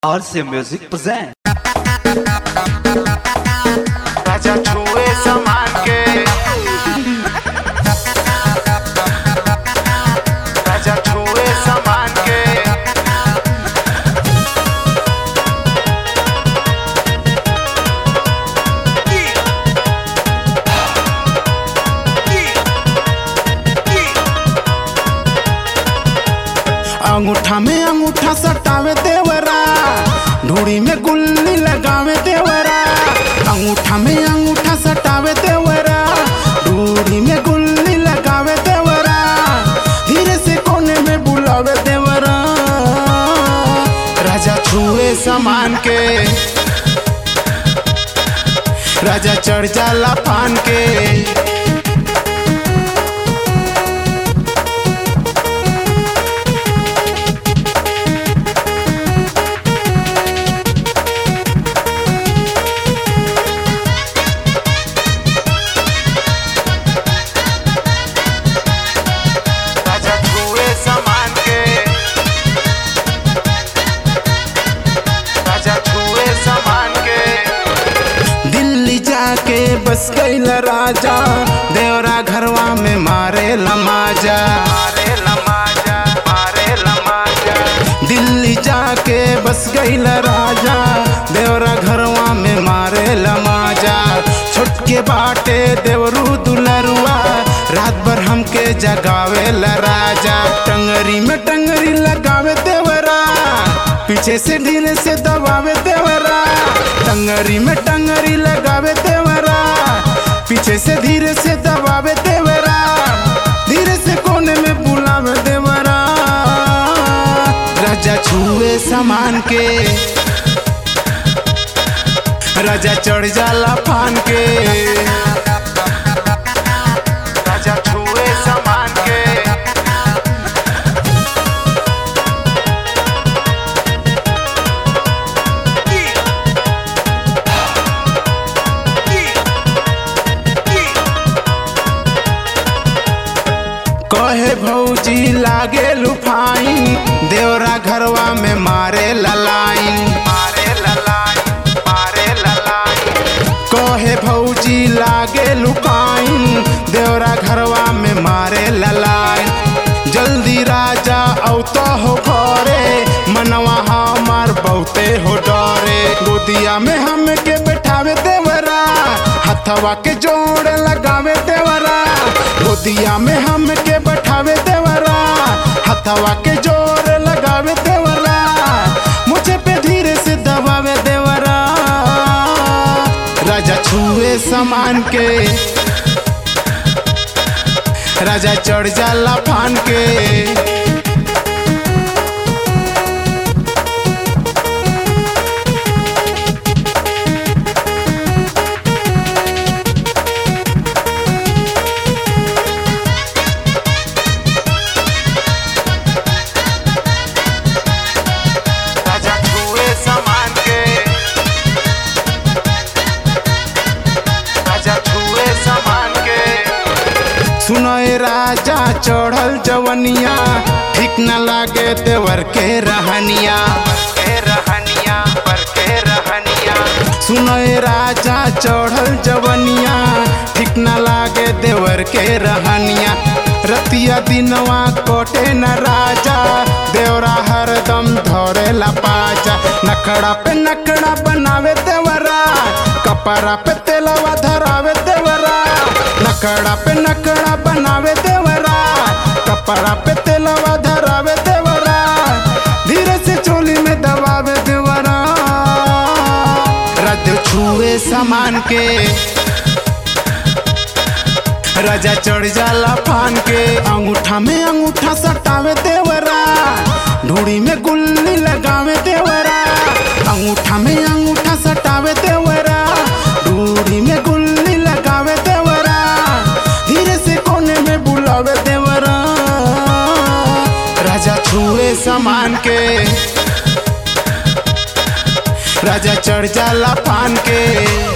RC Music present. राजा छुए समान के राजा छुए समान के अंगूठा में अंगूठा सटावे देवरा ढूड़ी में गुल्ली लगावे देवरा अंगूठा में अंगूठा सटावे देवरा ढूड़ी में गुल्ली लगावे देवरा धीरे से कोने में बुलावे देवरा राजा छुए सामान के राजा चढ़ जाला पान के राजा छुए समान के राजा छुए समान के दिल्ली जाके बस गईल राजा देवरा घरवा में मारे लमाजा मारे लमाजा मारे लमाजा दिल्ली जाके बस गईल राजा देवरा घरवा में मारे लमाजा छोटके बाटे देवरू दुलरुआ रात भर हमके जगावे ला राजा टंगरी में टंगरी लगावे देवरा पीछे से धीरे से दबावे देवरा टंगरी में टंगरी लगावे देवरा पीछे से धीरे से दबावे देवरा धीरे से कोने में बुलावे देवरा राजा छुए सामान के राजा चढ़ जाला फान के राजा छुए समान के कहे भौजी लागे लुफाई देवरा घरवा में मारे ललाई मारे ललाई मारे ललाई कहे भौजी लागे लुकाई देवरा घरवा में मारे ललाई जल्दी राजा औतो हो घरे मनवा हमार बहुते हो डरे गोदिया में हमके बैठावे देवरा हथवा के जोड़ लगावे देवरा गोदिया में हमके बैठावे देवरा हथवा के जोड़ लगावे देवरा मुझे पे धीरे से दबावे देवरा राजा छुए सामान के राजा चढ़ जाला फान के राजा छुए समान के राजा छुए समान के सुनय राजा चढ़ल जवनिया ठीक न लागे देवर के रहनिया के रहनिया पर के रहनिया सुनय राजा चढ़ल जवनिया ठीक न लागे देवर के रहनिया रतिया दिनवा कोटे न राजा देवरा हरदम धरे ला पाजा नखड़ा पे नखड़ा बनावे देवरा कपड़ा पे तेलवा धरावे देवरा नखड़ा पे नखड़ा बनावे देवरा कपड़ा पे तेलवा धरावे देवरा धीरे से चोली में दबावे देवरा रात छुए सामान के राजा चढ़ जाला फान के अंगूठा में अंगूठा सटावे देवरा ढूड़ी में गुल्ली लगावे देवरा अंगूठा में अंगूठा सटावे देवरा ढूड़ी में गुल्ली लगावे देवरा धीरे से कोने में बुलावे देवरा राजा छुए सामान के राजा चढ़ जाला फान के